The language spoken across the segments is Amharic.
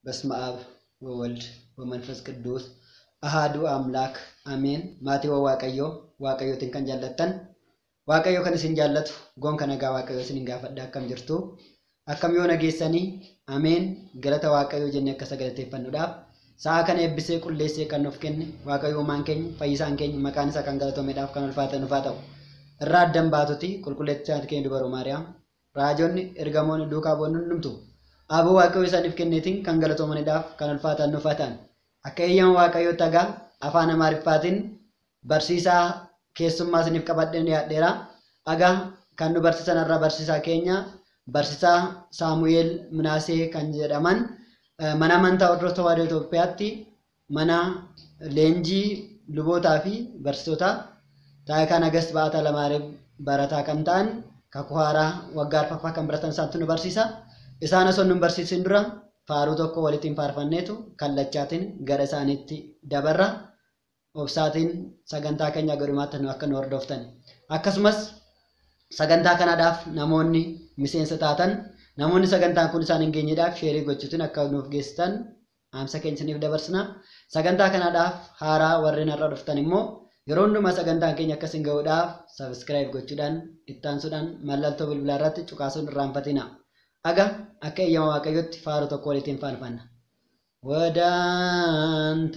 በስመ አብ ወወልድ ወመንፈስ ቅዱስ አሃዱ አምላክ አሜን። Maatiiwwan Waaqayyoo Waaqayyootiin kan jaallattan Waaqayyo kan isin jaallatu goonka nagaa Waaqayyo isin gaafadha akkam jirtu akkam yoo nageessanii ameen galata Waaqayyoo jennee akka sagalateeffannuudhaaf sa'a kana eebbisee qulleessee kan nuuf kenne Waaqayyo uumaan keenya fayyisaan keenya maqaan isaa kan galatoomeedhaaf kan ulfaatan dhufaa ta'u irraa addan baatuti qulqulleessisaa keenya dubaroo Maariyaam raajonni ergamoonni duukaa bu'oonni hundumtu aboo Waaqayyo isaaniif kenneetiin kan galatoomaniidhaaf kan ulfaatan dhufatan akka eeyyama Waaqayyoo tagaa afaan Amaariffaatiin barsiisaa keessummaa isiniif qabadheen dhiyaadheera. Dhagaa kan nu barsiisan irraa barsiisaa keenya barsiisaa Saamu'eel Minaasee kan jedhaman mana amantaa Ortodoksii Tawaahidoo Itoophiyaatti mana leenjii lubootaa fi barsiisota taayikaa Nagast Ba'ataa Lamaareef barataa kan ta'an kakuu haaraa waggaa arfaffaa kan baratan isaantu nu barsiisa. Isaan osoo nu barsiisin dura faaruu tokko walittiin faarfanneetu kallachaatiin gara isaaniitti dabarra. obsaatiin sagantaa keenya godhumaatti nu akka nu hordoftan akkasumas sagantaa kanaadhaaf namoonni miseensa taatan namoonni sagantaan kun isaan hin geenyedhaaf sheerii gochuutiin akka nuuf geessitan dhaamsa keenya isiniif dabarsina sagantaa kanaadhaaf haaraa warreen har'a dhuftan immoo yeroo hundumaa sagantaan keenya akka isin ga'uudhaaf sabiskiraayib gochuudhaan ittaansuudhaan mallattoo bilbilaa irratti cuqaasuun irraanfatina aga akka eeyyama waaqayyotti faaruu tokko walitiin faarfanna. ወደ አንተ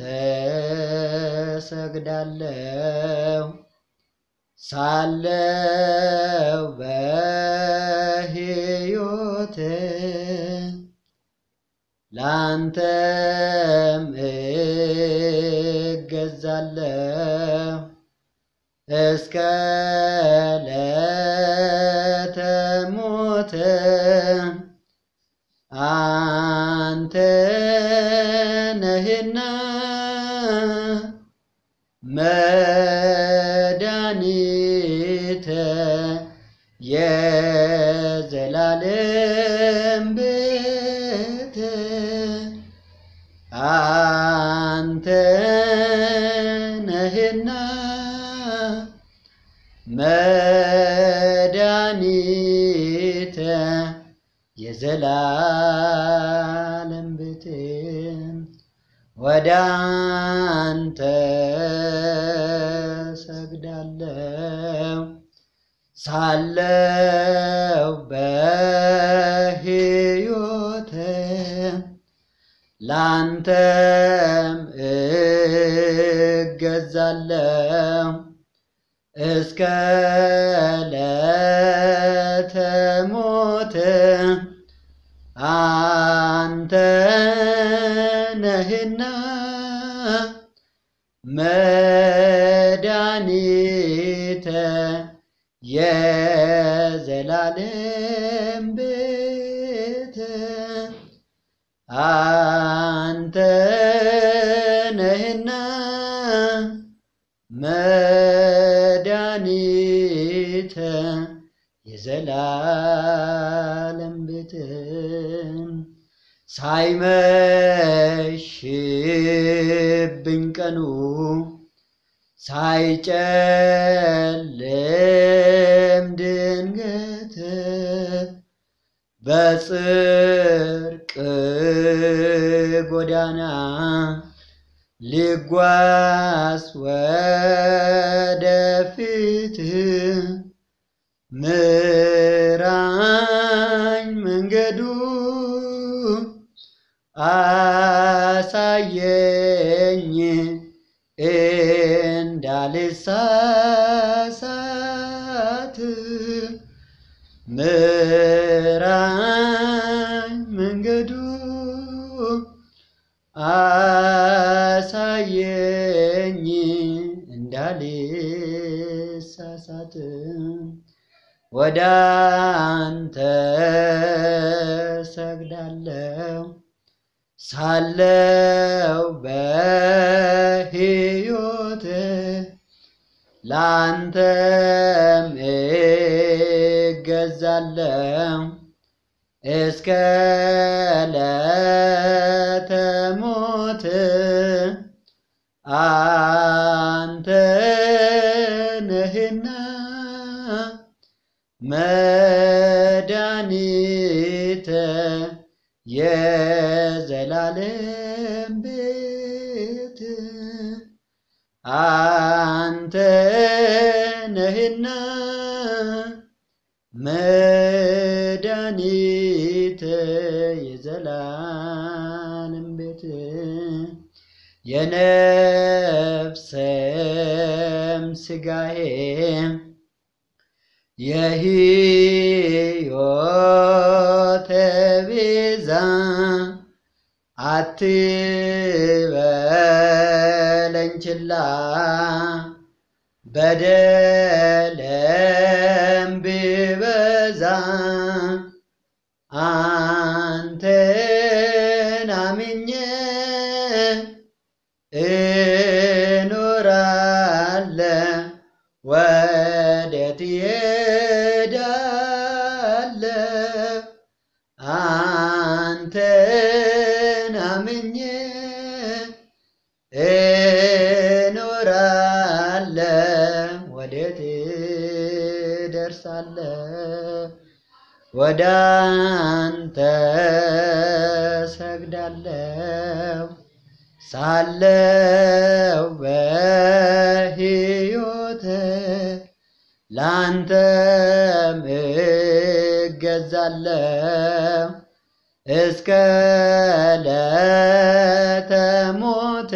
ሰግዳለሁ ሳለው በሕይወት ላንተም እገዛለሁ እስከ ዕለተ ሞት አንተ ነህና መድኃኒተ የዘላለም ቤት አንተ ነህና መድኃኒተ የዘላለም ቤት ወደ አንተ ሰግዳለሁ ሳለው በሕይወት ላንተም እገዛለሁ እስከ ዕለተ ሞት አንተ ነህና መድኃኒተ የዘላለም ቤት አንተ ነህና መድኃኒተ የዘላለም ቤት ሳይመሽብኝ ቀኑ ሳይጨልም ድንገት በጽድቅ ጎዳና ሊጓዝ ወደፊት ምራኝ መንገዱ አሳየኝ እንዳልሳሳት ምራኝ መንገዱ አሳየኝ እንዳልሳሳት ወደ አንተ ሰግዳለሁ ሳለው በሕይወት ላንተም እገዛለሁ እስከ ዕለተ ሞት አንተ ነህና መድኃኒተ የዘላለም የዘላለም ቤት አንተ ነህና መድኃኒተ የዘላለም ቤት የነፍሰም ሥጋዬም የሕይወት ቤዛ አትበለኝ ችላ በደለም ቢበዛ አንተን አምኜ እኖራለሁ ወዴት እሄዳለሁ አንተን አምኜ እኖራለሁ ወዴት እደርሳለሁ ወደ አንተ ሰግዳለሁ ሳለው በሕይወት ላንተም እገዛለሁ እስከ ዕለተ ሞት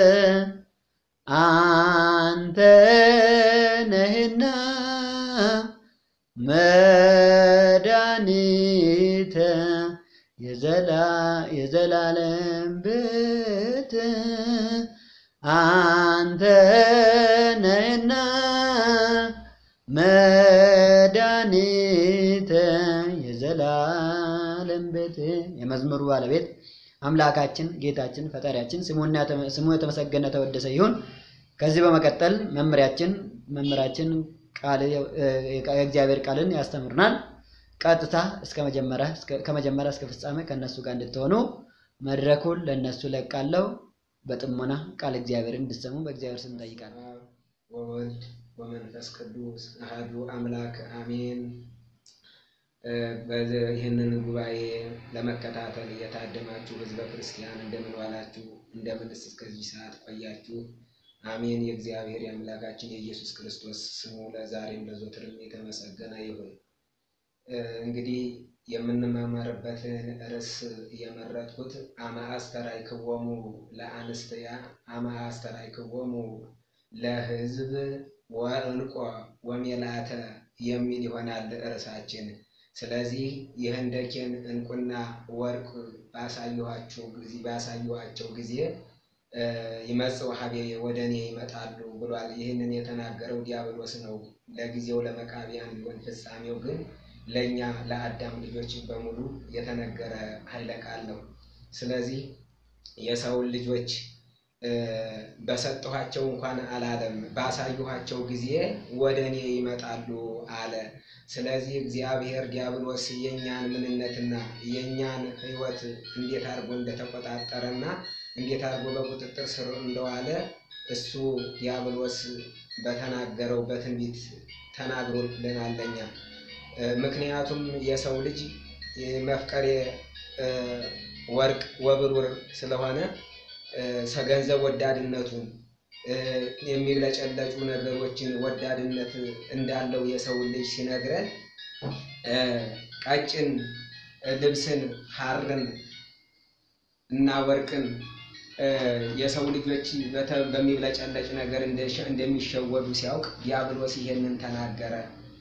አንተ ነህና መድኃኒተ የዘላለም ቤት አንተ ነህና መድኃኒተ የዘላለም ቤት። የመዝሙሩ ባለቤት አምላካችን ጌታችን ፈጣሪያችን ስሙ የተመሰገነ ተወደሰ ይሁን። ከዚህ በመቀጠል መምህራችን መምህራችን የእግዚአብሔር ቃልን ያስተምርናል። ቀጥታ እስከ መጀመሪያ ከመጀመሪያ እስከ ፍጻሜ ከእነሱ ጋር እንድትሆኑ መድረኩን ለእነሱ ለቃለሁ። በጥሞና ቃል እግዚአብሔርን እንድትሰሙ በእግዚአብሔር ስም እንጠይቃለን። ወወልድ ወመንፈስ ቅዱስ አሐዱ አምላክ አሜን። ይህንን ጉባኤ ለመከታተል የታደማችሁ ሕዝበ ክርስቲያን እንደምን ዋላችሁ? እንደምንስ እስከዚህ ሰዓት ቆያችሁ? አሜን። የእግዚአብሔር የአምላካችን የኢየሱስ ክርስቶስ ስሙ ለዛሬም ለዘወትርም የተመሰገነ ይሁን። እንግዲህ የምንማማርበትን ርዕስ የመረጥኩት አመ አስተርአይክዎሙ ለአንስትያ አመ አስተርአይክዎሙ ለሕዝብ ወዕንቆ ወሜላተ የሚል ይሆናል ርዕሳችን። ስለዚህ የህንደኬን ዕንቁና ወርቅ ባሳየኋቸው ጊዜ ባሳየኋቸው ጊዜ ይመጽኡ ሀቤ ወደ እኔ ይመጣሉ ብሏል። ይህንን የተናገረው ዲያብሎስ ነው። ለጊዜው ለመቃቢያን ቢሆን ፍጻሜው ግን ለእኛ ለአዳም ልጆች በሙሉ የተነገረ ኃይለ ቃል ነው። ስለዚህ የሰውን ልጆች በሰጠኋቸው እንኳን አላለም፣ ባሳየኋቸው ጊዜ ወደ እኔ ይመጣሉ አለ። ስለዚህ እግዚአብሔር ዲያብሎስ የእኛን ምንነትና የእኛን ሕይወት እንዴት አድርጎ እንደተቆጣጠረና እንዴት አድርጎ በቁጥጥር ስር እንደዋለ እሱ ዲያብሎስ በተናገረው በትንቢት ተናግሮልናል ለእኛ። ምክንያቱም የሰው ልጅ መፍቀሬ ወርቅ ወብሩር ስለሆነ ገንዘብ ወዳድነቱን የሚብለጨለጩ ነገሮችን ወዳድነት እንዳለው የሰው ልጅ ሲነግረን ቀጭን ልብስን ሐርን እና ወርቅን የሰው ልጆች በሚብለጨለጭ ነገር እንደሚሸወዱ ሲያውቅ ዲያብሎስ ይሄንን ተናገረ።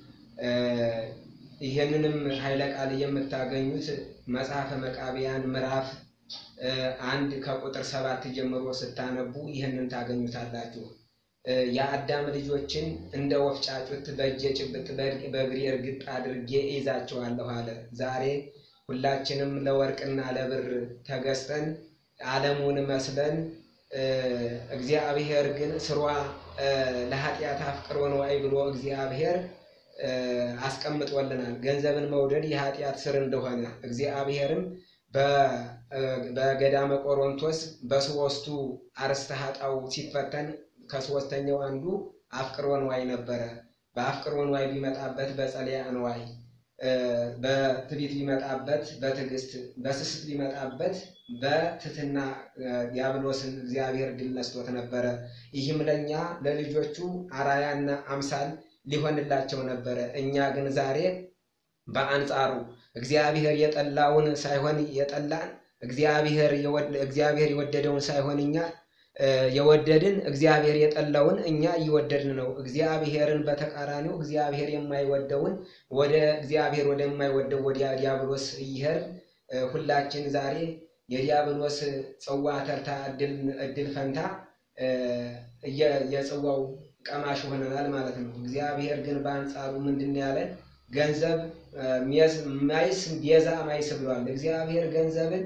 ይሄንንም ኃይለ ቃል የምታገኙት መጽሐፈ መቃቢያን ምዕራፍ አንድ ከቁጥር ሰባት ጀምሮ ስታነቡ ይህንን ታገኙታላችሁ። የአዳም ልጆችን እንደ ወፍጫጩት በእጄ ጭብጥ በእግሬ እርግጥ አድርጌ እይዛቸዋለሁ አለ። ዛሬ ሁላችንም ለወርቅና ለብር ተገዝተን ዓለሙን መስለን እግዚአብሔር ግን ስሯ ለኃጢአት አፍቅሮ ነዋይ ብሎ እግዚአብሔር አስቀምጦልናል። ገንዘብን መውደድ የኃጢአት ስር እንደሆነ እግዚአብሔርም በገዳመ ቆሮንቶስ በሶስቱ አርእስተ ኃጣው ሲፈተን ከሶስተኛው አንዱ አፍቅሮ ንዋይ ነበረ። በአፍቅሮ ንዋይ ቢመጣበት በጸለያ ንዋይ በትዕቢት ቢመጣበት በትዕግስት በስስት ቢመጣበት በትህትና ዲያብሎስን እግዚአብሔር ድል ነስቶት ነበረ። ይህም ለእኛ ለልጆቹ አራያና አምሳል ሊሆንላቸው ነበረ። እኛ ግን ዛሬ በአንጻሩ እግዚአብሔር የጠላውን ሳይሆን የጠላን እግዚአብሔር የወደደውን ሳይሆን እኛ የወደድን እግዚአብሔር የጠላውን እኛ እየወደድን ነው። እግዚአብሔርን በተቃራኒው እግዚአብሔር የማይወደውን ወደ እግዚአብሔር ወደማይወደው ወደ ዲያብሎስ እየሄድን ሁላችን ዛሬ የዲያብሎስ ጽዋ ተርታ እድል ፈንታ የጽዋው ቀማሽ ሆነናል ማለት ነው። እግዚአብሔር ግን በአንጻሩ ምንድን ያለን ገንዘብ ማይስ ቤዛ ማይስ ብሏል። እግዚአብሔር ገንዘብን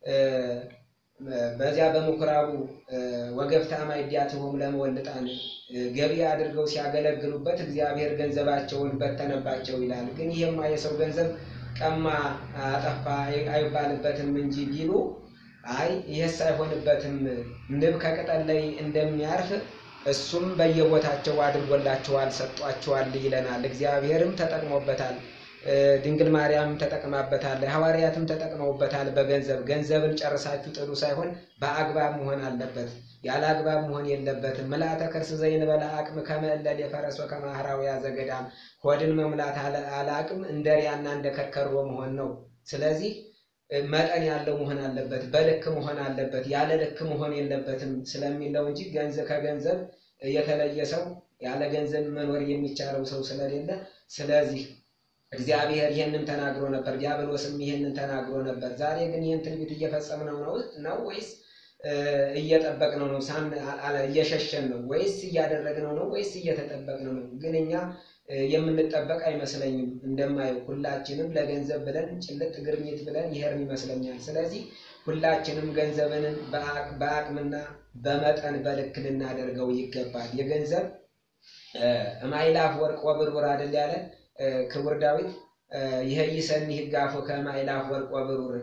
በዚያ በምኩራቡ ወገፍታ ማይዲያትሆም ለመወልጣን ገቢ አድርገው ሲያገለግሉበት እግዚአብሔር ገንዘባቸውን በተነባቸው ይላል። ግን ይህማ የሰው ገንዘብ ቀማ አጠፋ አይባልበትም እንጂ ቢሉ አይ ይህስ አይሆንበትም፣ ንብ ከቅጠል ላይ እንደሚያርፍ እሱም በየቦታቸው አድርጎላቸዋል፣ ሰጧቸዋል ይለናል። እግዚአብሔርም ተጠቅሞበታል። ድንግል ማርያም ተጠቅማበታል። ሐዋርያትም ተጠቅመውበታል። በገንዘብ ገንዘብን ጨርሳችሁ ጥሉ ሳይሆን በአግባብ መሆን አለበት። ያለ አግባብ መሆን የለበትም። ምልአተ ከርስ ዘይንበላ አቅም ከመእለል የፈረሶ ከማህራዊያ ዘገዳም ሆድን መሙላት አለ አቅም እንደ ሪያና እንደ ከርከሮ መሆን ነው። ስለዚህ መጠን ያለው መሆን አለበት። በልክ መሆን አለበት። ያለ ልክ መሆን የለበትም ስለሚለው እንጂ ገንዘብ ከገንዘብ የተለየ ሰው ያለ ገንዘብ መኖር የሚቻለው ሰው ስለሌለ ስለዚህ እግዚአብሔር ይህንን ተናግሮ ነበር። ዲያብሎስም ይህንን ተናግሮ ነበር። ዛሬ ግን ይህን ትንቢት እየፈጸምነው ነው ነው ወይስ እየጠበቅነው ነው? ሳን እየሸሸን ነው ወይስ እያደረግነው ነው ወይስ እየተጠበቅነው ነው? ግን እኛ የምንጠበቅ አይመስለኝም። እንደማየው ሁላችንም ለገንዘብ ብለን ጭልጥ ግርኝት ብለን ይሄርን ይመስለኛል። ስለዚህ ሁላችንም ገንዘብን በአቅምና በመጠን በልክ ልናደርገው ይገባል። የገንዘብ እማይላፍ ወርቅ ወብርቡር አይደል ያለ ክቡር ዳዊት ይሄ ይሰኒ ህጋፎ ከማይላፍ ወርቅ ወብሩር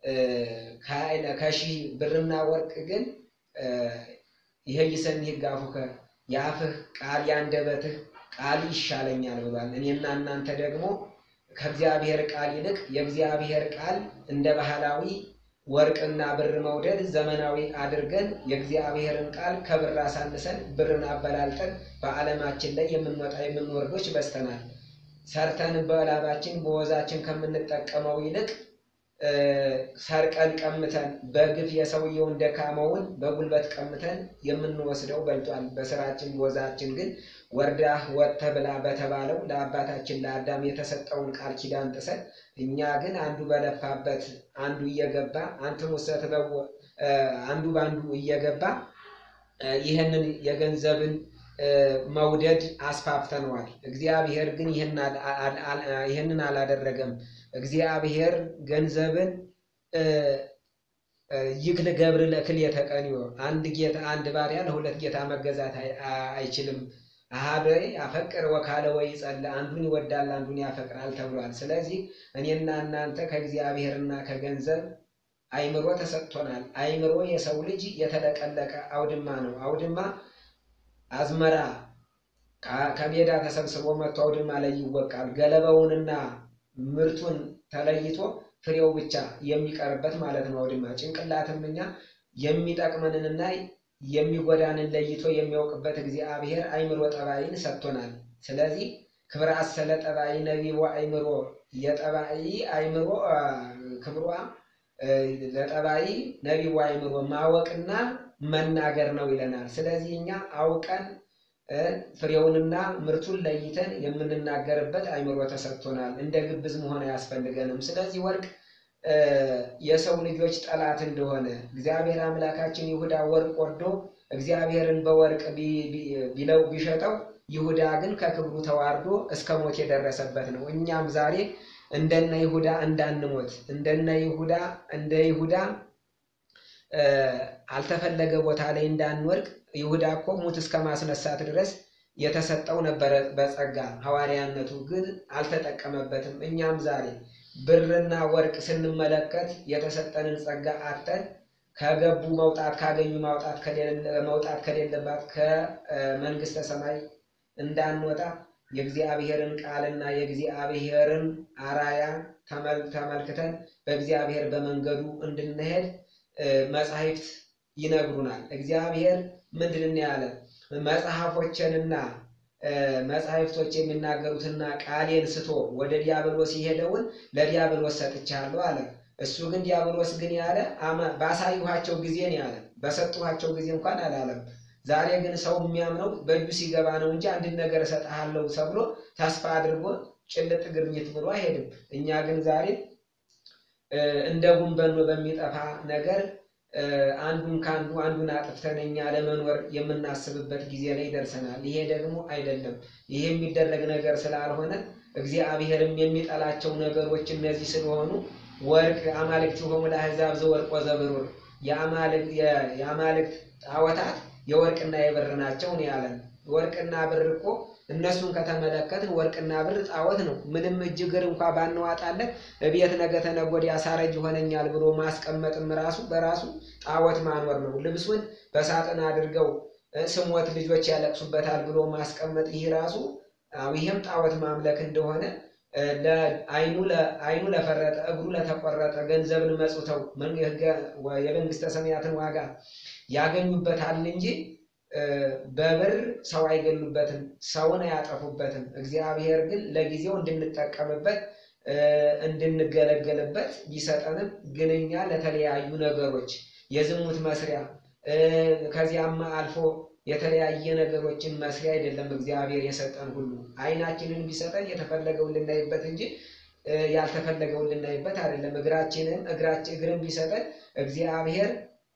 ከሺህ ብርና ወርቅ ግን ይሄ ይሰኒ ህጋፎ የአፍህ ቃል ያንደበትህ ቃል ይሻለኛል ብሏል። እኔና እናንተ ደግሞ ከእግዚአብሔር ቃል ይልቅ የእግዚአብሔር ቃል እንደ ባህላዊ ወርቅና ብር መውደድ ዘመናዊ አድርገን የእግዚአብሔርን ቃል ከብር አሳንሰን ብርን አበላልጠን በዓለማችን ላይ የምንወጣ የምንወርዶች በስተናል። ሰርተን በላባችን በወዛችን ከምንጠቀመው ይልቅ ሰርቀን ቀምተን በግፍ የሰውየውን ደካመውን በጉልበት ቀምተን የምንወስደው በልጧል። በስራችን በወዛችን ግን ወርዳህ ወጥተህ ብላ በተባለው ለአባታችን ለአዳም የተሰጠውን ቃል ኪዳን ጥሰን እኛ ግን አንዱ በለፋበት አንዱ እየገባ አንትሙ ሰትበው አንዱ በአንዱ እየገባ ይህንን የገንዘብን መውደድ አስፋፍተነዋል። እግዚአብሔር ግን ይህንን አላደረገም። እግዚአብሔር ገንዘብን ይክል ገብር ለክል የተቀንዮ አንድ ጌታ አንድ ባሪያ ለሁለት ጌታ መገዛት አይችልም። አሃደ አፈቅር ወካለ ወይ ጸለ አንዱን ይወዳል አንዱን ያፈቅራል ተብሏል። ስለዚህ እኔና እናንተ ከእግዚአብሔርና ከገንዘብ አይምሮ ተሰጥቶናል። አይምሮ የሰው ልጅ የተለቀለቀ አውድማ ነው። አውድማ አዝመራ ከሜዳ ተሰብስቦ መጥቶ አውድማ ላይ ይወቃል። ገለባውንና ምርቱን ተለይቶ ፍሬው ብቻ የሚቀርበት ማለት ነው አውድማ። ጭንቅላትም እኛ የሚጠቅመንንና የሚጎዳንን ለይቶ የሚያውቅበት እግዚአብሔር አይምሮ ጠባይን ሰጥቶናል። ስለዚህ ክብረ አሰለ ጠባይ ነቢቦ አይምሮ የጠባይ አይምሮ ክብሯ ለጠባይ ነቢቦ አይምሮ ማወቅና መናገር ነው ይለናል። ስለዚህ እኛ አውቀን ፍሬውንና ምርቱን ለይተን የምንናገርበት አይምሮ ተሰጥቶናል። እንደ ግብዝ መሆን አያስፈልገንም። ስለዚህ ወርቅ የሰው ልጆች ጠላት እንደሆነ እግዚአብሔር አምላካችን ይሁዳ ወርቅ ወርዶ እግዚአብሔርን በወርቅ ቢለው ቢሸጠው ይሁዳ ግን ከክብሩ ተዋርዶ እስከ ሞት የደረሰበት ነው። እኛም ዛሬ እንደነ ይሁዳ እንዳንሞት እንደነ ይሁዳ እንደ ይሁዳ አልተፈለገ ቦታ ላይ እንዳንወድቅ ይሁዳ እኮ ሙት እስከ ማስነሳት ድረስ የተሰጠው ነበረ በጸጋ ሐዋርያነቱ ግን አልተጠቀመበትም። እኛም ዛሬ ብርና ወርቅ ስንመለከት የተሰጠንን ጸጋ አጥተን ከገቡ መውጣት ካገኙ ማውጣት መውጣት ከሌለባት ከመንግስተ ሰማይ እንዳንወጣ የእግዚአብሔርን ቃልና የእግዚአብሔርን አራያ ተመልክተን በእግዚአብሔር በመንገዱ እንድንሄድ መጻሕፍት ይነግሩናል። እግዚአብሔር ምንድን ያለ መጽሐፎችንና መጻሕፍቶች የሚናገሩትና ቃሌን ስቶ ወደ ዲያብሎስ የሄደውን ለዲያብሎስ ሰጥቻለሁ አለ። እሱ ግን ዲያብሎስ ግን ያለ ባሳዩኋቸው ጊዜ ነው ያለ፣ በሰጡኋቸው ጊዜ እንኳን አላለም። ዛሬ ግን ሰው የሚያምነው በእጁ ሲገባ ነው እንጂ አንድን ነገር እሰጥሃለሁ ተብሎ ተስፋ አድርጎ ጭልጥ ግርኝት ብሎ አይሄድም። እኛ ግን ዛሬ እንደ ጉንበኖ በሚጠፋ ነገር አንዱን ከአንዱ አንዱን አጥፍተን እኛ ለመኖር የምናስብበት ጊዜ ላይ ደርሰናል። ይሄ ደግሞ አይደለም። ይሄ የሚደረግ ነገር ስላልሆነ እግዚአብሔርም የሚጠላቸው ነገሮች እነዚህ ስለሆኑ ወርቅ አማልክቲሆሙ ለአሕዛብ ዘወርቅ ወዘብሩር የአማልክት ጣዖታት የወርቅና የብር ናቸው ነው ያለን። ወርቅና ብር እኮ እነሱን ከተመለከትን ወርቅና ብር ጣዖት ነው። ምንም እጅ እግር እንኳ ባንዋጣለት እቤት ነገ ተነገ ወዲያ ሳረጅ ይሆነኛል ብሎ ማስቀመጥም ራሱ በራሱ ጣዖት ማኖር ነው። ልብሱን በሳጥን አድርገው ስሞት ልጆች ያለቅሱበታል ብሎ ማስቀመጥ ይህ ራሱ ይህም ጣዖት ማምለክ እንደሆነ አይኑ ለፈረጠ እግሩ ለተቆረጠ ገንዘብን መጽውተው የመንግስተ ሰማያትን ዋጋ ያገኙበታል እንጂ በብር ሰው አይገሉበትም፣ ሰውን አያጠፉበትም። እግዚአብሔር ግን ለጊዜው እንድንጠቀምበት እንድንገለገልበት ቢሰጠንም ግን እኛ ለተለያዩ ነገሮች የዝሙት መስሪያ ከዚያም አልፎ የተለያየ ነገሮችን መስሪያ አይደለም እግዚአብሔር የሰጠን ሁሉ። አይናችንን ቢሰጠን የተፈለገውን ልናይበት እንጂ ያልተፈለገውን ልናይበት አይደለም። እግራችንን እግራችን እግርን ቢሰጠን እግዚአብሔር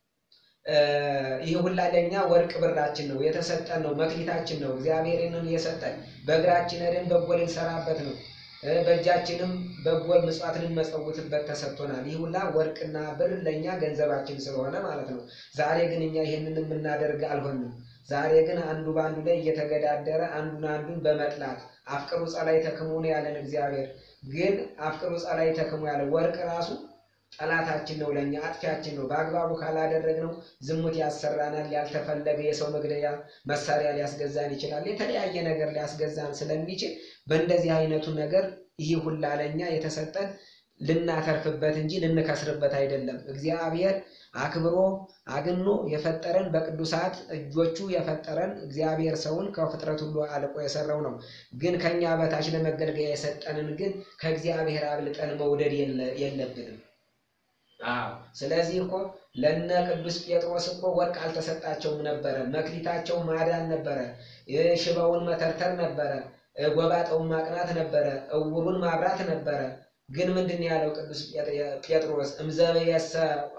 ይህ ሁላ ለእኛ ወርቅ ብራችን ነው የተሰጠን ነው መክሊታችን ነው። እግዚአብሔርን የሰጠን በእግራችን ሄደን በጎ ልንሰራበት ነው። በእጃችንም በጎ ምጽዋት ልንመጸውትበት ተሰጥቶናል። ይህ ሁላ ወርቅና ብር ለእኛ ገንዘባችን ስለሆነ ማለት ነው። ዛሬ ግን እኛ ይህንን የምናደርግ አልሆንም። ዛሬ ግን አንዱ በአንዱ ላይ እየተገዳደረ አንዱን አንዱን በመጥላት አፍቅሩ ጸላይ ተክሙ ነው ያለን እግዚአብሔር። ግን አፍቅሩ ጸላይ ተክሙ ያለ ወርቅ ራሱ ጠላታችን ነው፣ ለእኛ አጥፊያችን ነው። በአግባቡ ካላደረግነው ዝሙት ያሰራናል። ያልተፈለገ የሰው መግደያ መሳሪያ ሊያስገዛን ይችላል። የተለያየ ነገር ሊያስገዛን ስለሚችል በእንደዚህ አይነቱ ነገር ይህ ሁላ ለእኛ የተሰጠን ልናተርፍበት እንጂ ልንከስርበት አይደለም። እግዚአብሔር አክብሮ አግኖ የፈጠረን በቅዱሳት እጆቹ የፈጠረን እግዚአብሔር ሰውን ከፍጥረት ሁሉ አልቆ የሰራው ነው። ግን ከኛ በታች ለመገልገያ የሰጠንን ግን ከእግዚአብሔር አብልጠን መውደድ የለብንም። አዎ ስለዚህ እኮ ለነ ቅዱስ ጴጥሮስ እኮ ወርቅ አልተሰጣቸውም ነበረ። መክሊታቸው ማዳን ነበረ። ሽባውን መተርተር ነበረ። ጎባጣውን ማቅናት ነበረ። እውሩን ማብራት ነበረ። ግን ምንድን ያለው ቅዱስ ጴጥሮስ እምዘበየሰ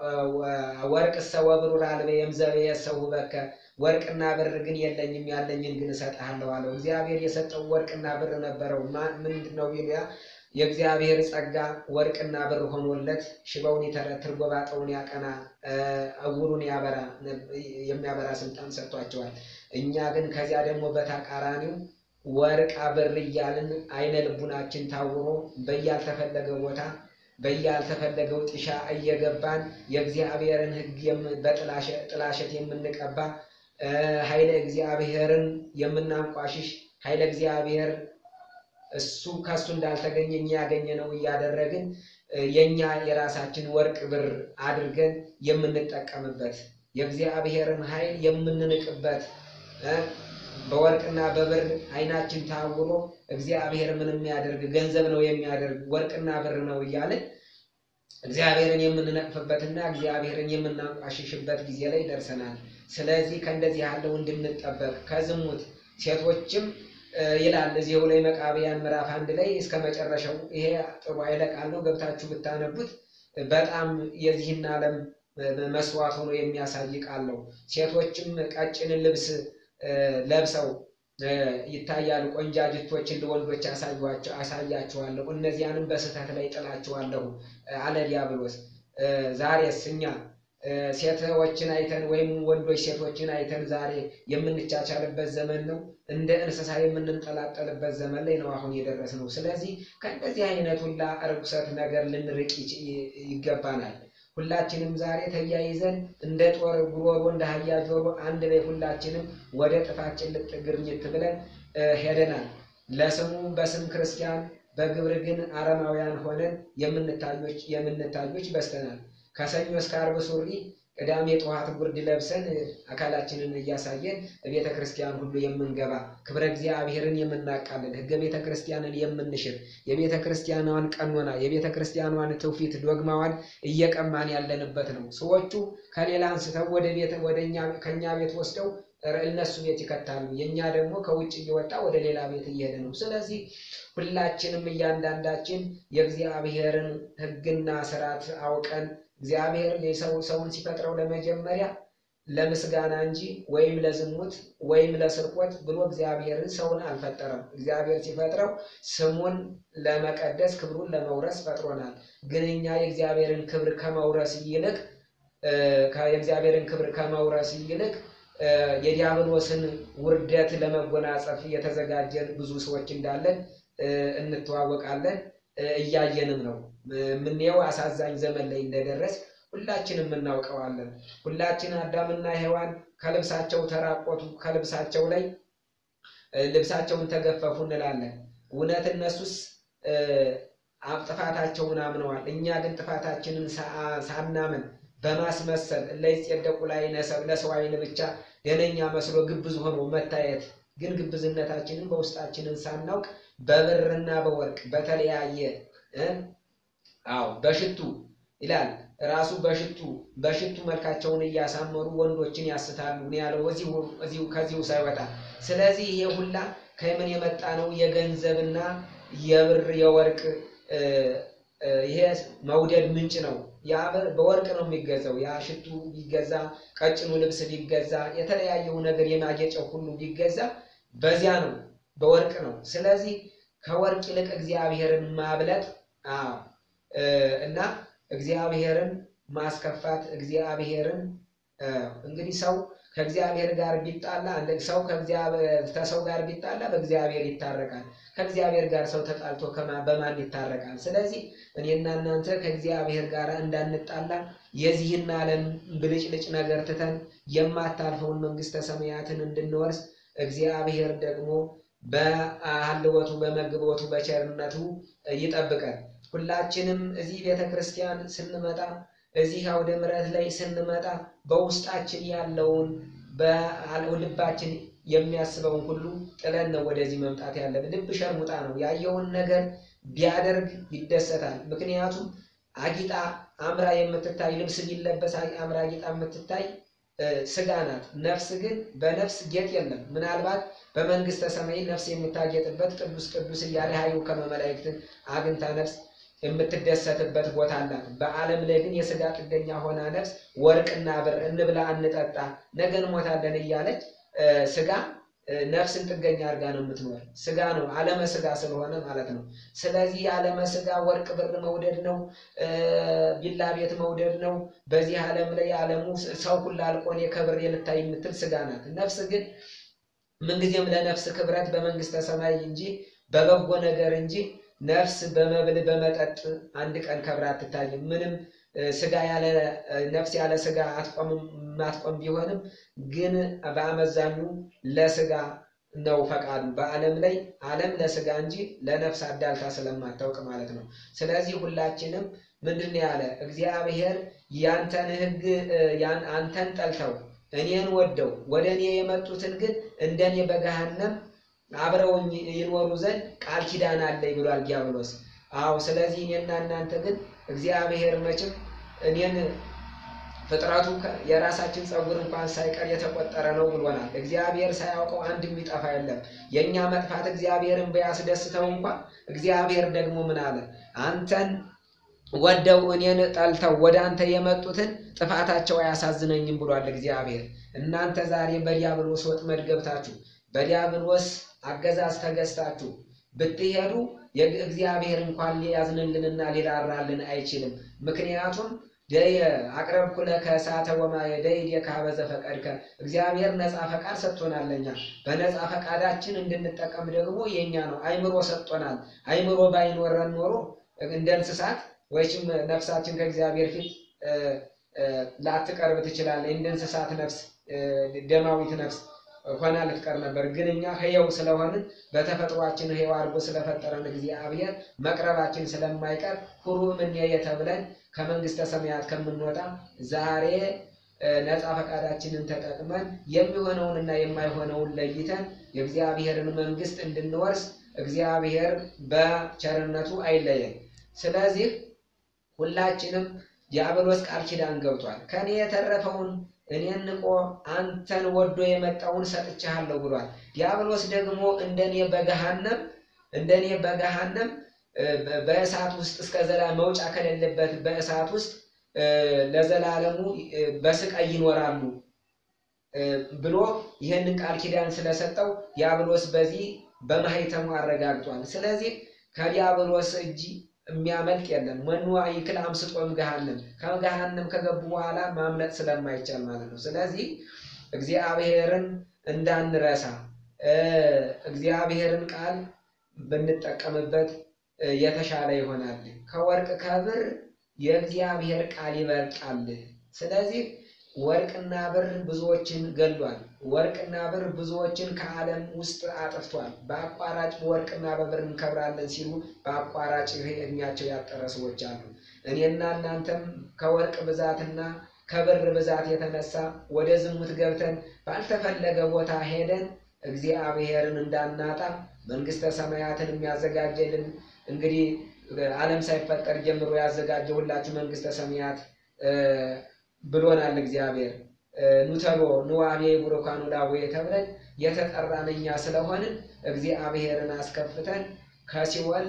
ወርቅሰ ወብሩር አልበየ እምዘበየሰ ውበከ ወርቅና ብር ግን የለኝም ያለኝን ግን እሰጥሃለሁ አለው። እግዚአብሔር የሰጠው ወርቅና ብር ነበረው። ምንድን ነው ቢሉያ የእግዚአብሔር ጸጋ ወርቅና ብር ሆኖለት ሽባውን ይተረትር፣ ጎባጣውን ያቀና፣ እውሩን ያበራ የሚያበራ ስልጣን ሰጥቷቸዋል። እኛ ግን ከዚያ ደግሞ በተቃራኒው ወርቅ ብር እያልን አይነ ልቡናችን ታውሮ በያልተፈለገ ቦታ በያልተፈለገው ጥሻ እየገባን የእግዚአብሔርን ሕግ በጥላሸት የምንቀባ ኃይለ እግዚአብሔርን የምናንቋሽሽ ኃይለ እግዚአብሔር እሱ ከእሱ እንዳልተገኘ እኛ ያገኘ ነው እያደረግን የእኛ የራሳችን ወርቅ ብር አድርገን የምንጠቀምበት የእግዚአብሔርን ኃይል የምንንቅበት በወርቅና በብር አይናችን ታውሮ እግዚአብሔር ምን የሚያደርግ ገንዘብ ነው የሚያደርግ ወርቅና ብር ነው እያልን እግዚአብሔርን የምንነቅፍበትና እግዚአብሔርን የምናንቋሽሽበት ጊዜ ላይ ደርሰናል። ስለዚህ ከእንደዚህ ያለው እንድንጠበቅ ከዝሙት ሴቶችም ይላል እዚሁ ላይ መቃብያን ምዕራፍ አንድ ላይ እስከ መጨረሻው ይሄ ጥሩ ኃይለ ቃል ነው። ገብታችሁ ብታነቡት በጣም የዚህን ዓለም መስዋዕት ሆኖ የሚያሳይ ቃል ነው። ሴቶችም ቀጭን ልብስ ለብሰው ይታያሉ። ቆንጃጅቶችን ለወንዶች አሳያቸዋለሁ፣ እነዚያንም በስህተት ላይ ጥላቸዋለሁ አለ ዲያብሎስ። ዛሬስ እኛ ሴቶችን አይተን ወይም ወንዶች ሴቶችን አይተን ዛሬ የምንቻቻልበት ዘመን ነው። እንደ እንስሳ የምንንጠላጠልበት ዘመን ላይ ነው አሁን የደረስነው። ስለዚህ ከእንደዚህ አይነት ሁላ ርኩሰት ነገር ልንርቅ ይገባናል። ሁላችንም ዛሬ ተያይዘን እንደ ጦር ጉሮሮ እንደ አህያ ጆሮ አንድ ላይ ሁላችንም ወደ ጥፋት ጭልጥ ግርኝት ብለን ሄደናል። ለስሙ በስም ክርስቲያን በግብር ግን አረማውያን ሆነን የምንታዮች በስተናል። ከሰኞ እስከ ዓርብ ሱሪ ቅዳሜ ጠዋት ጉርድ ለብሰን አካላችንን እያሳየን ቤተ ክርስቲያን ሁሉ የምንገባ ክብረ እግዚአብሔርን የምናቃልል ሕገ ቤተ ክርስቲያንን የምንሽር የቤተ ክርስቲያኗን ቀኖና የቤተ ክርስቲያኗን ትውፊት ዶግማዋን እየቀማን ያለንበት ነው። ሰዎቹ ከሌላ አንስተው ወደ ቤት ወደ እኛ ከእኛ ቤት ወስደው እነሱ ቤት ይከታሉ። የእኛ ደግሞ ከውጭ እየወጣ ወደ ሌላ ቤት እየሄደ ነው። ስለዚህ ሁላችንም እያንዳንዳችን የእግዚአብሔርን ሕግና ስርዓት አውቀን እግዚአብሔር የሰው ሰውን ሲፈጥረው ለመጀመሪያ ለምስጋና እንጂ ወይም ለዝሙት ወይም ለስርቆት ብሎ እግዚአብሔርን ሰውን አልፈጠረም። እግዚአብሔር ሲፈጥረው ስሙን ለመቀደስ ክብሩን ለመውረስ ፈጥሮናል። ግን እኛ የእግዚአብሔርን ክብር ከመውረስ ይልቅ የእግዚአብሔርን ክብር ከመውረስ ይልቅ የዲያብሎስን ውርደት ለመጎናጸፍ የተዘጋጀን ብዙ ሰዎች እንዳለን እንተዋወቃለን። እያየንም ነው። የምንየው አሳዛኝ ዘመን ላይ እንደደረስ ሁላችንም እናውቀዋለን። ሁላችን አዳምና ሔዋን ከልብሳቸው ተራቆቱ፣ ከልብሳቸው ላይ ልብሳቸውን ተገፈፉ እንላለን። እውነት እነሱስ ጥፋታቸውን አምነዋል። እኛ ግን ጥፋታችንን ሳናምን በማስመሰል ለይጼደቁ ላይ ለሰው ዓይን ብቻ ደነኛ መስሎ ግብዝ ሆኖ መታየት ግን ግብዝነታችንን በውስጣችንን ሳናውቅ በብርና በወርቅ በተለያየ አዎ በሽቱ ይላል ራሱ በሽቱ በሽቱ መልካቸውን እያሳመሩ ወንዶችን ያስታሉ ነው ያለው እዚሁ ከዚሁ ሳይወጣ። ስለዚህ ይሄ ሁላ ከምን የመጣ ነው? የገንዘብና የብር የወርቅ ይሄ መውደድ ምንጭ ነው። ያ በወርቅ ነው የሚገዛው። ያ ሽቱ ቢገዛ፣ ቀጭኑ ልብስ ቢገዛ፣ የተለያየው ነገር የማጌጫው ሁሉ ቢገዛ በዚያ ነው፣ በወርቅ ነው። ስለዚህ ከወርቅ ይልቅ እግዚአብሔርን ማብለጥ አዎ እና እግዚአብሔርን ማስከፋት እግዚአብሔርን እንግዲህ ሰው ከእግዚአብሔር ጋር ቢጣላ ሰው ከሰው ጋር ቢጣላ በእግዚአብሔር ይታረቃል። ከእግዚአብሔር ጋር ሰው ተጣልቶ በማን ይታረቃል? ስለዚህ እኔና እናንተ ከእግዚአብሔር ጋር እንዳንጣላ የዚህን ዓለም ብልጭልጭ ነገር ትተን የማታልፈውን መንግሥተ ሰማያትን እንድንወርስ እግዚአብሔር ደግሞ በአልወቱ በመግቦቱ በቸርነቱ ይጠብቀን። ሁላችንም እዚህ ቤተ ክርስቲያን ስንመጣ እዚህ አውደ ምሕረት ላይ ስንመጣ በውስጣችን ያለውን በልባችን የሚያስበውን ሁሉ ጥለን ነው ወደዚህ መምጣት ያለብን። ልብ ሸርሙጣ ነው። ያየውን ነገር ቢያደርግ ይደሰታል። ምክንያቱም አጊጣ አምራ የምትታይ ልብስ ቢለበስ አምራ አጊጣ የምትታይ ስጋ ናት። ነፍስ ግን በነፍስ ጌጥ የለም። ምናልባት በመንግስተ ሰማይ ነፍስ የምታጌጥበት ቅዱስ ቅዱስ እያለ ሀዩ ከመመላእክትን አግኝታ ነፍስ የምትደሰትበት ቦታ አላት። በዓለም ላይ ግን የስጋ ጥገኛ ሆና ነፍስ ወርቅና ብር እንብላ እንጠጣ ነገ እንሞታለን እያለች ስጋ ነፍስን ጥገኛ አድርጋ ነው የምትኖር። ስጋ ነው ዓለመ ስጋ ስለሆነ ማለት ነው። ስለዚህ የዓለመ ስጋ ወርቅ ብር መውደድ ነው፣ ቢላ ቤት መውደድ ነው። በዚህ ዓለም ላይ ዓለሙ ሰው ሁላ አልቆኔ ከብሬ ልታይ የምትል ስጋ ናት። ነፍስ ግን ምንጊዜም ለነፍስ ክብረት በመንግስተ ሰማይ እንጂ በበጎ ነገር እንጂ ነፍስ በመብል በመጠጥ አንድ ቀን ከብራ አትታይም። ምንም ስጋ ያለ ነፍስ ያለ ስጋ አትቆምም ማትቆም ቢሆንም ግን በአመዛኙ ለስጋ ነው ፈቃዱ። በዓለም ላይ ዓለም ለስጋ እንጂ ለነፍስ አዳልታ ስለማታውቅ ማለት ነው። ስለዚህ ሁላችንም ምንድን ያለ እግዚአብሔር ያንተን ሕግ አንተን ጠልተው እኔን ወደው ወደ እኔ የመጡትን ግን እንደኔ በገሃነም አብረውኝ ይኖሩ ዘንድ ቃል ኪዳን አለኝ ብሏል ዲያብሎስ። አዎ ስለዚህ እኔና እናንተ ግን እግዚአብሔር መቼም እኔን ፍጥረቱ የራሳችን ፀጉር እንኳን ሳይቀር የተቆጠረ ነው ብሎናል። እግዚአብሔር ሳያውቀው አንድ የሚጠፋ የለም። የእኛ መጥፋት እግዚአብሔርን ቢያስደስተው እንኳን እግዚአብሔር ደግሞ ምን አለ? አንተን ወደው እኔን ጠልተው ወደ አንተ የመጡትን ጥፋታቸው አያሳዝነኝም ብሏል እግዚአብሔር። እናንተ ዛሬ በዲያብሎስ ወጥመድ ገብታችሁ በዲያብሎስ አገዛዝ ተገዝታችሁ ብትሄዱ እግዚአብሔር እንኳን ሊያዝንልንና ሊራራልን አይችልም። ምክንያቱም ደየ አቅረብኩ ለከ እሳተ ወማየ ደይየ ከሀበ ዘፈቀድከ እግዚአብሔር ነፃ ፈቃድ ሰጥቶናለኛ። በነፃ ፈቃዳችን እንድንጠቀም ደግሞ የኛ ነው። አይምሮ ሰጥቶናል። አይምሮ ባይኖረን ኖሮ እንደ እንስሳት ወይም ነፍሳችን ከእግዚአብሔር ፊት ላትቀርብ ትችላለች። እንደ እንስሳት ነፍስ ደማዊት ነፍስ ሆና ልትቀር ነበር። ግን እኛ ሕያው ስለሆንን በተፈጥሯችን ሕያው አድርጎ ስለፈጠረን እግዚአብሔር መቅረባችን ስለማይቀር ሁሩ እምኔየ ተብለን ከመንግስተ ሰማያት ከምንወጣ ዛሬ ነፃ ፈቃዳችንን ተጠቅመን የሚሆነውንና የማይሆነውን ለይተን የእግዚአብሔርን መንግስት እንድንወርስ እግዚአብሔር በቸርነቱ አይለየን። ስለዚህ ሁላችንም ዲያብሎስ ቃል ኪዳን ገብቷል። ከኔ የተረፈውን እኔን ንቆ አንተን ወዶ የመጣውን ሰጥቼሃለሁ ብሏል። ዲያብሎስ ደግሞ እንደኔ በገሃነም እንደኔ በገሃነም በእሳት ውስጥ እስከ ዘላ መውጫ ከሌለበት በእሳት ውስጥ ለዘላለሙ በስቃይ ይኖራሉ ብሎ ይህንን ቃል ኪዳን ስለሰጠው ዲያብሎስ በዚህ በማህተሙ አረጋግጧል። ስለዚህ ከዲያብሎስ እጅ የሚያመልጥ የለም። መኑ ይክል አምስጦም ገሃነም ከገሃነም ከገቡ በኋላ ማምለጥ ስለማይቻል ማለት ነው። ስለዚህ እግዚአብሔርን እንዳንረሳ እግዚአብሔርን ቃል ብንጠቀምበት የተሻለ ይሆናል። ከወርቅ ከብር የእግዚአብሔር ቃል ይበልጣል። ስለዚህ ወርቅና ብር ብዙዎችን ገድሏል። ወርቅና ብር ብዙዎችን ከዓለም ውስጥ አጥፍቷል። በአቋራጭ በወርቅና በብር እንከብራለን ሲሉ በአቋራጭ እድሜያቸው ያጠረ ሰዎች አሉ። እኔና እናንተም ከወርቅ ብዛትና ከብር ብዛት የተነሳ ወደ ዝሙት ገብተን ባልተፈለገ ቦታ ሄደን እግዚአብሔርን እንዳናጣ መንግስተ ሰማያትን የሚያዘጋጀልን እንግዲህ ዓለም ሳይፈጠር ጀምሮ ያዘጋጀሁላችሁ መንግስተ ሰማያት ብሎናል እግዚአብሔር። ኑተሎ ንዋሜ ቡሩካኑ ላቡየ ተብለን የተጠራን እኛ ስለሆንን እግዚአብሔርን አስከፍተን ከሲኦል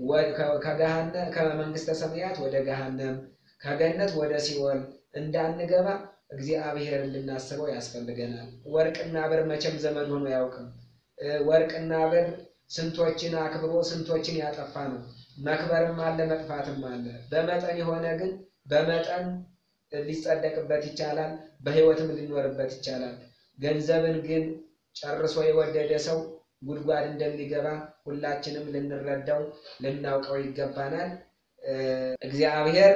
ከመንግስተ ሰማያት ወደ ገሃነም ከገነት ወደ ሲኦል እንዳንገባ እግዚአብሔርን ልናስበው ያስፈልገናል። ወርቅና ብር መቼም ዘመን ሆኖ አያውቅም። ወርቅና ብር ስንቶችን አክብሮ ስንቶችን ያጠፋ ነው። መክበርም አለ መጥፋትም አለ። በመጠን የሆነ ግን በመጠን ሊጸደቅበት ይቻላል፣ በህይወትም ሊኖርበት ይቻላል። ገንዘብን ግን ጨርሶ የወደደ ሰው ጉድጓድ እንደሚገባ ሁላችንም ልንረዳው ልናውቀው ይገባናል። እግዚአብሔር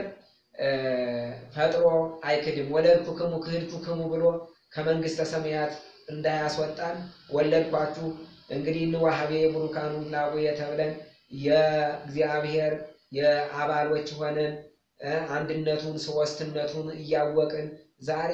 ፈጥሮ አይክድም። ወለድኩክሙ ክህድኩክሙ ብሎ ከመንግስተ ሰማያት እንዳያስወጣን ወለድኳችሁ እንግዲህ ንዋሃቤ ቡሩካኑ ላቡየ ተብለን የእግዚአብሔር የአባሎች ሆነን አንድነቱን ሶስትነቱን እያወቅን ዛሬ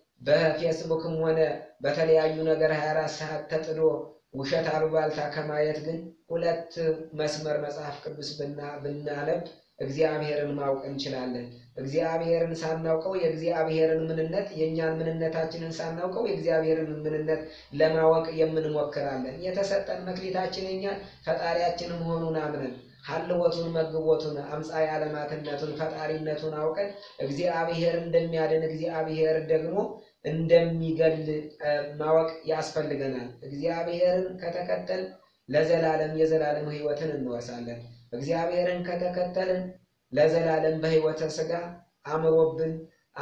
በፌስቡክም ሆነ በተለያዩ ነገር 24 ሰዓት ተጥዶ ውሸት አሉባልታ ከማየት ግን ሁለት መስመር መጽሐፍ ቅዱስ ብናነብ እግዚአብሔርን ማወቅ እንችላለን። እግዚአብሔርን ሳናውቀው የእግዚአብሔርን ምንነት የእኛን ምንነታችንን ሳናውቀው የእግዚአብሔርን ምንነት ለማወቅ የምንሞክራለን። የተሰጠን መክሊታችን የኛ ፈጣሪያችን መሆኑን አምነን ሀልወቱን መግቦቱን አምፃዊ ዓለማትነቱን ፈጣሪነቱን አውቀን እግዚአብሔር እንደሚያድን እግዚአብሔር ደግሞ እንደሚገል ማወቅ ያስፈልገናል። እግዚአብሔርን ከተከተል ለዘላለም የዘላለም ሕይወትን እንወርሳለን። እግዚአብሔርን ከተከተልን ለዘላለም በሕይወተ ሥጋ አምሮብን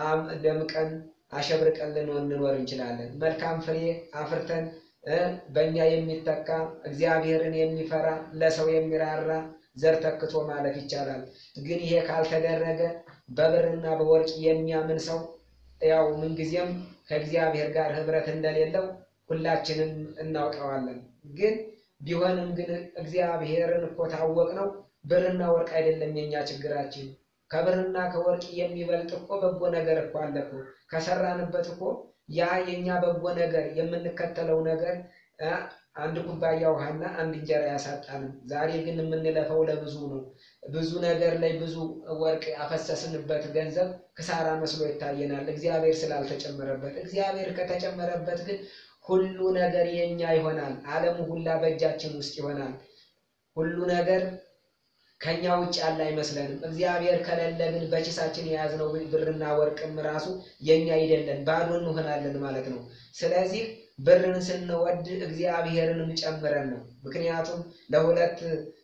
ደምቀን አሸብርቀን ልንኖር እንችላለን። መልካም ፍሬ አፍርተን በእኛ የሚተካ እግዚአብሔርን የሚፈራ ለሰው የሚራራ ዘር ተክቶ ማለፍ ይቻላል። ግን ይሄ ካልተደረገ በብርና በወርቅ የሚያምን ሰው ያው ምንጊዜም ከእግዚአብሔር ጋር ኅብረት እንደሌለው ሁላችንም እናውቀዋለን። ግን ቢሆንም ግን እግዚአብሔርን እኮ ታወቅ ነው። ብርና ወርቅ አይደለም የኛ ችግራችን። ከብርና ከወርቅ የሚበልጥ እኮ በጎ ነገር እኮ አለ እኮ ከሰራንበት እኮ ያ የኛ በጎ ነገር የምንከተለው ነገር አንድ ኩባያ ውሃና አንድ እንጀራ ያሳጣንም። ዛሬ ግን የምንለፈው ለብዙ ነው። ብዙ ነገር ላይ ብዙ ወርቅ ያፈሰስንበት ገንዘብ ክሳራ መስሎ ይታየናል፣ እግዚአብሔር ስላልተጨመረበት። እግዚአብሔር ከተጨመረበት ግን ሁሉ ነገር የኛ ይሆናል። ዓለሙ ሁላ በእጃችን ውስጥ ይሆናል። ሁሉ ነገር ከኛ ውጭ ያለ አይመስለንም። እግዚአብሔር ከሌለ ግን በኪሳችን የያዝነው ብርና ወርቅም ራሱ የኛ አይደለን፣ ባዶ እንሆናለን ማለት ነው። ስለዚህ ብርን ስንወድ እግዚአብሔርንም ጨምረን ነው። ምክንያቱም ለሁለት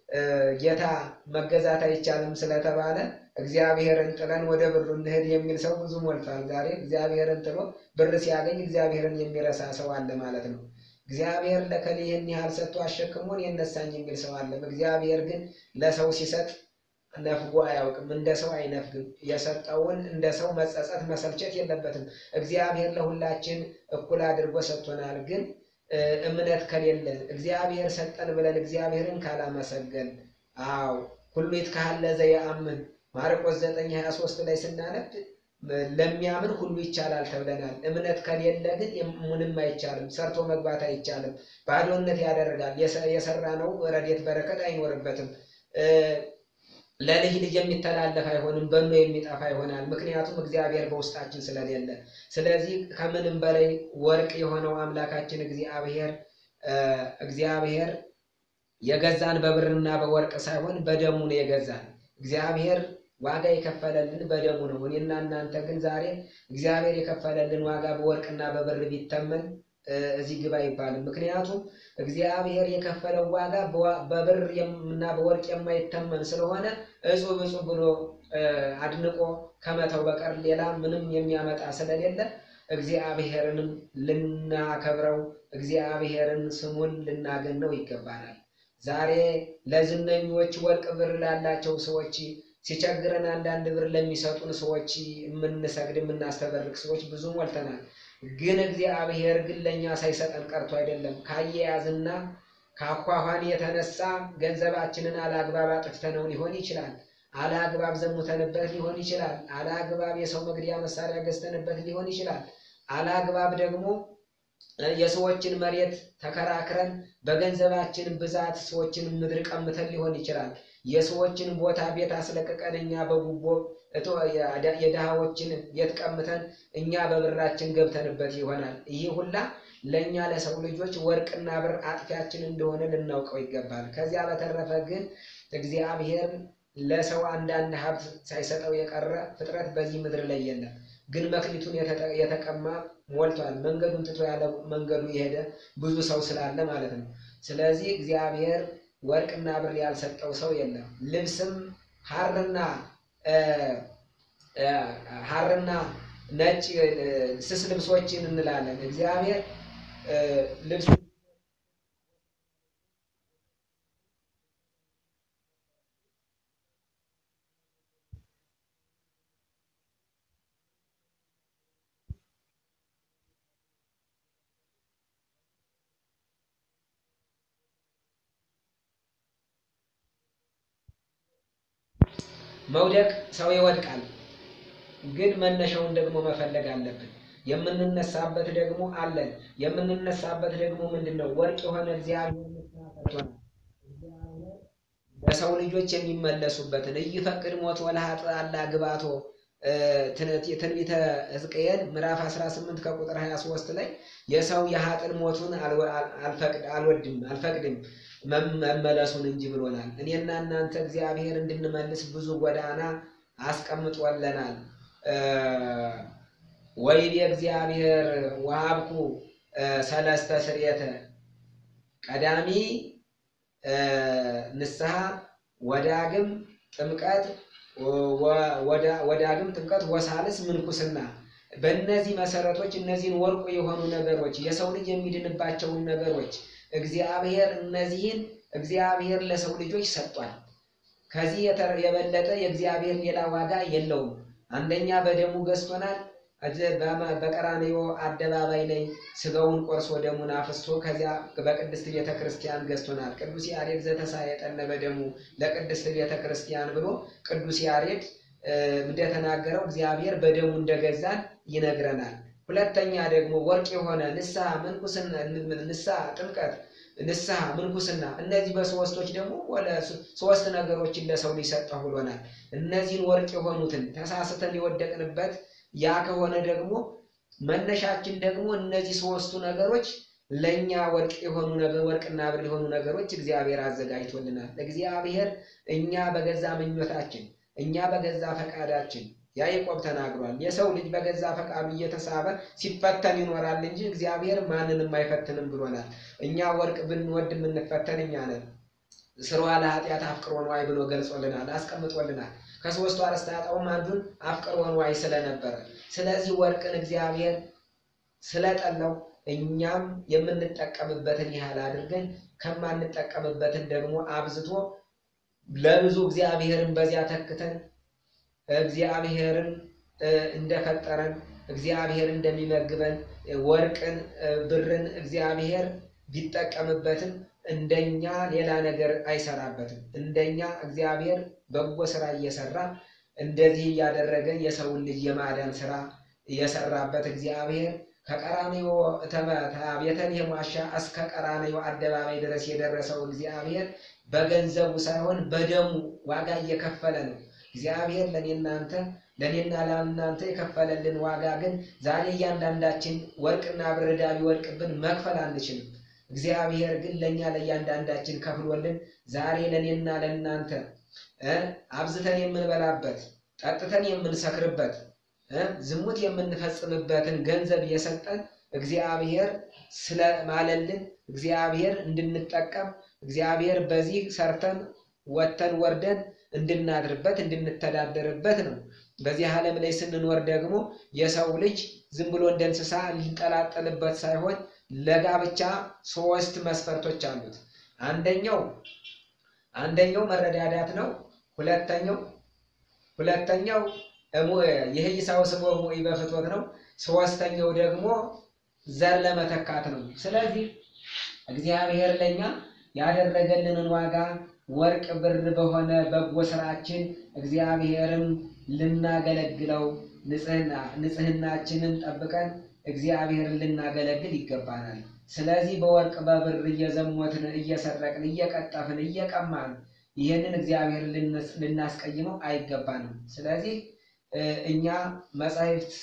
ጌታ መገዛት አይቻልም ስለተባለ እግዚአብሔርን ጥለን ወደ ብሩ እንሂድ የሚል ሰው ብዙ ሞልቷል። ዛሬ እግዚአብሔርን ጥሎ ብር ሲያገኝ እግዚአብሔርን የሚረሳ ሰው አለ ማለት ነው። እግዚአብሔር ለከሌ ይህን ያህል ሰጥቶ አሸክሞን የነሳኝ የሚል ሰው አለ። እግዚአብሔር ግን ለሰው ሲሰጥ ነፍጎ አያውቅም። እንደ ሰው አይነፍግም። የሰጠውን እንደ ሰው መጸጸት መሰልቸት የለበትም። እግዚአብሔር ለሁላችን እኩል አድርጎ ሰጥቶናል። ግን እምነት ከሌለ እግዚአብሔር ሰጠን ብለን እግዚአብሔርን ካላመሰገን፣ አዎ ሁሉ ይትካሀለ ዘየአምን ማርቆስ ዘጠኝ ሀያ ሶስት ላይ ስናነብ ለሚያምን ሁሉ ይቻላል ተብለናል። እምነት ከሌለ ግን ምንም አይቻልም፣ ሰርቶ መግባት አይቻልም። ባዶነት ያደርጋል። የሰራ ነው ረድኤት በረከት አይኖርበትም። ለልጅ ልጅ የሚተላለፍ አይሆንም፣ በኖ የሚጠፋ ይሆናል። ምክንያቱም እግዚአብሔር በውስጣችን ስለሌለ። ስለዚህ ከምንም በላይ ወርቅ የሆነው አምላካችን እግዚአብሔር እግዚአብሔር የገዛን በብርና በወርቅ ሳይሆን በደሙ ነው የገዛን። እግዚአብሔር ዋጋ የከፈለልን በደሙ ነው። እኔና እናንተ ግን ዛሬ እግዚአብሔር የከፈለልን ዋጋ በወርቅና በብር ቢተመን እዚህ ግባ አይባልም። ምክንያቱም እግዚአብሔር የከፈለው ዋጋ በብር እና በወርቅ የማይተመን ስለሆነ እጹብ እጹብ ብሎ አድንቆ ከመተው በቀር ሌላ ምንም የሚያመጣ ስለሌለ እግዚአብሔርንም ልናከብረው እግዚአብሔርን ስሙን ልናገነው ይገባናል። ዛሬ ለዝነኞች ወርቅ ብር ላላቸው ሰዎች ሲቸግረን አንዳንድ ብር ለሚሰጡን ሰዎች የምንሰግድ የምናስተበርቅ ሰዎች ብዙ ሞልተናል። ግን እግዚአብሔር ግን ለእኛ ሳይሰጠን ቀርቶ አይደለም። ካያያዝና ከአኳኋን የተነሳ ገንዘባችንን አላግባብ አጥፍተነው ሊሆን ይችላል። አላግባብ ዘሙተንበት ሊሆን ይችላል። አላግባብ የሰው መግደያ መሳሪያ ገዝተንበት ሊሆን ይችላል። አላግባብ ደግሞ የሰዎችን መሬት ተከራክረን በገንዘባችን ብዛት ሰዎችን ምድር ቀምተን ሊሆን ይችላል። የሰዎችን ቦታ ቤት አስለቅቀን እኛ በጉቦ የድሃዎችን ቤት ቀምተን እኛ በብራችን ገብተንበት ይሆናል። ይህ ሁላ ለእኛ ለሰው ልጆች ወርቅና ብር አጥፊያችን እንደሆነ ልናውቀው ይገባል። ከዚያ በተረፈ ግን እግዚአብሔር ለሰው አንዳንድ ሀብት ሳይሰጠው የቀረ ፍጥረት በዚህ ምድር ላይ የለም። ግን መክሊቱን የተቀማ ሞልቷል። መንገዱን ትቶ ያለ መንገዱ የሄደ ብዙ ሰው ስላለ ማለት ነው። ስለዚህ እግዚአብሔር ወርቅና ብር ያልሰጠው ሰው የለም። ልብስም ሐርና ሐርና ነጭ ስስ ልብሶችን እንላለን። እግዚአብሔር ልብስ መውደቅ ሰው ይወድቃል፣ ግን መነሻውን ደግሞ መፈለግ አለብን። የምንነሳበት ደግሞ አለን። የምንነሳበት ደግሞ ምንድን ነው? ወርቅ የሆነ እግዚአብሔር ሰጥቶናል። ለሰው ልጆች የሚመለሱበትን እይፈቅድ ሞት ወለሀጥ አላ ግባቶ ትንቢተ ሕዝቅኤል ምዕራፍ 18 ከቁጥር 23 ላይ የሰው የሀጥን ሞቱን አልወድም አልፈቅድም መመለሱን እንጂ ብሎናል። እኔና እናንተ እግዚአብሔር እንድንመልስ ብዙ ጎዳና አስቀምጦለናል። ወይቤ እግዚአብሔር ወሀብኩ ሰለስተ ስርየተ ቀዳሚ ንስሐ ወዳግም ጥምቀት ወዳግም ጥምቀት ወሳልስ ምንኩስና። በእነዚህ መሰረቶች እነዚህን ወርቁ የሆኑ ነገሮች የሰው ልጅ የሚድንባቸውን ነገሮች እግዚአብሔር እነዚህን እግዚአብሔር ለሰው ልጆች ሰጥቷል። ከዚህ የበለጠ የእግዚአብሔር ሌላ ዋጋ የለውም። አንደኛ በደሙ ገዝቶናል። በቀራንዮ አደባባይ ላይ ስጋውን ቆርሶ ደሙን አፍስቶ ከዚያ በቅድስት ቤተ ክርስቲያን ገዝቶናል። ቅዱስ ያሬድ ዘተሳየጠነ በደሙ ለቅድስት ቤተ ክርስቲያን ብሎ ቅዱስ ያሬድ እንደተናገረው እግዚአብሔር በደሙ እንደገዛን ይነግረናል። ሁለተኛ ደግሞ ወርቅ የሆነ ንስሐ ምንኩስና ንስሐ ጥምቀት ንስሐ ምንኩስና እነዚህ በሶስቶች ደግሞ ሶስት ነገሮችን ለሰው ሊሰጠው ብሎናል። እነዚህን ወርቅ የሆኑትን ተሳስተን የወደቅንበት ያ ከሆነ ደግሞ መነሻችን ደግሞ እነዚህ ሶስቱ ነገሮች ለእኛ ወርቅ የሆኑ ነገር ወርቅና ብር የሆኑ ነገሮች እግዚአብሔር አዘጋጅቶልናል። እግዚአብሔር እኛ በገዛ ምኞታችን እኛ በገዛ ፈቃዳችን ያዕቆብ ተናግሯል። የሰው ልጅ በገዛ ፈቃዱ እየተሳበ ሲፈተን ይኖራል እንጂ እግዚአብሔር ማንንም አይፈትንም ብሎናል። እኛ ወርቅ ብንወድ የምንፈተን እኛ ነን። ስርዋ ለኃጢአት አፍቅሮ ነዋይ ብሎ ገልጾልናል፣ አስቀምጦልናል። ከሶስቱ አርእስተ ኃጣውም አንዱን አፍቅሮ ነዋይ ስለነበረ፣ ስለዚህ ወርቅን እግዚአብሔር ስለጠላው እኛም የምንጠቀምበትን ያህል አድርገን ከማንጠቀምበትን ደግሞ አብዝቶ ለብዙ እግዚአብሔርን በዚያ ተክተን እግዚአብሔርን እንደፈጠረን እግዚአብሔር እንደሚመግበን ወርቅን፣ ብርን እግዚአብሔር ቢጠቀምበትም እንደኛ ሌላ ነገር አይሰራበትም። እንደኛ እግዚአብሔር በጎ ስራ እየሰራ እንደዚህ እያደረገ የሰውን ልጅ የማዳን ስራ የሰራበት እግዚአብሔር ከቀራንዮ ቤተልሔም ዋሻ እስከ ቀራንዮ አደባባይ ድረስ የደረሰው እግዚአብሔር በገንዘቡ ሳይሆን በደሙ ዋጋ እየከፈለ ነው። እግዚአብሔር ለእኔ እናንተ ለእኔና ለእናንተ የከፈለልን ዋጋ ግን ዛሬ እያንዳንዳችን ወርቅና ብር ዕዳ ቢወድቅብን መክፈል አንችልም። እግዚአብሔር ግን ለእኛ ለእያንዳንዳችን ከፍሎልን ዛሬ ለእኔና ለእናንተ አብዝተን የምንበላበት ጠጥተን የምንሰክርበት ዝሙት የምንፈጽምበትን ገንዘብ የሰጠን እግዚአብሔር ስለማለልን እግዚአብሔር እንድንጠቀም እግዚአብሔር በዚህ ሰርተን ወጥተን ወርደን እንድናድርበት እንድንተዳደርበት ነው። በዚህ ዓለም ላይ ስንኖር ደግሞ የሰው ልጅ ዝም ብሎ እንደ እንስሳ ሊንጠላጠልበት ሳይሆን ለጋብቻ ሶስት መስፈርቶች አሉት። አንደኛው አንደኛው መረዳዳት ነው። ሁለተኛው ሁለተኛው የህይሳው ስቦ ሙኢ በፍትወት ነው። ሶስተኛው ደግሞ ዘር ለመተካት ነው። ስለዚህ እግዚአብሔር ለኛ ያደረገልንን ዋጋ ወርቅ ብር በሆነ በጎ ስራችን እግዚአብሔርን ልናገለግለው ንጽህናችንን ጠብቀን እግዚአብሔርን ልናገለግል ይገባናል። ስለዚህ በወርቅ በብር እየዘሞትን እየሰረቅን እየቀጠፍን እየቀማን ይህንን እግዚአብሔር ልናስቀይመው አይገባንም። ስለዚህ እኛ መጻሕፍት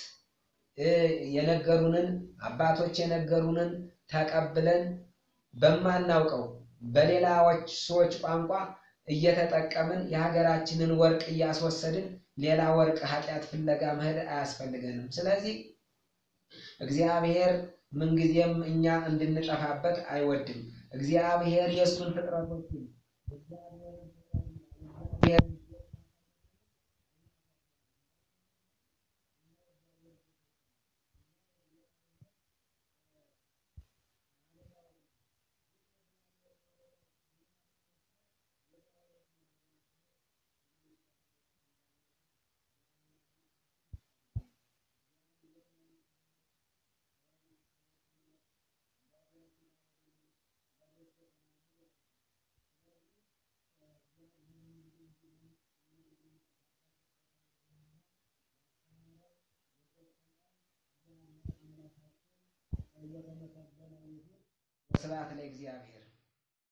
የነገሩንን አባቶች የነገሩንን ተቀብለን በማናውቀው በሌላዎች ሰዎች ቋንቋ እየተጠቀምን የሀገራችንን ወርቅ እያስወሰድን ሌላ ወርቅ ኃጢአት ፍለጋ መሄድ አያስፈልገንም። ስለዚህ እግዚአብሔር ምንጊዜም እኛ እንድንጠፋበት አይወድም። እግዚአብሔር የእሱን ፍጥረቶችን ስብሐት ለእግዚአብሔር።